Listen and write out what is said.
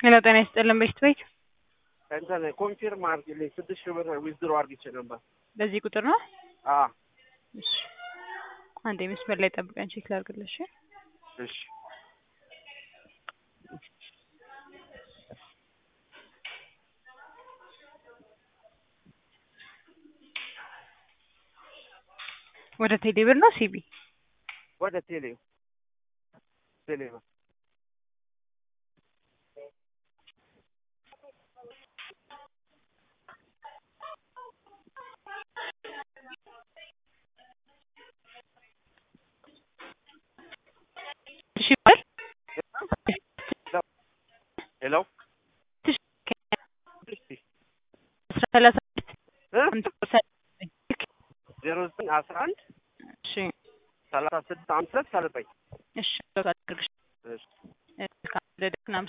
ሄሎ ጤና ይስጥልን ቤት ቤት እንትን ኮንፊርም አድርጊልኝ ስድስት ሺህ ብር ዊዝድሮ አድርጊቼ ነበር። በዚህ ቁጥር ነው። አ እሺ አንዴ መስመር ላይ ጠብቀን ቼክ ላድርግልሽ። እሺ ወደ ቴሌ ብር ነው ሲቢ ወደ ቴሌ ቴሌ ብር እሺ ብር ሄሎ ሰላሳ ዜሮ ዘጠኝ አስራ አንድ እሺ ሰላሳ ስድስት አምስት ሁለት ሰላሳ ዘጠኝ እሺ አድርግሽ እሺ ካደረግን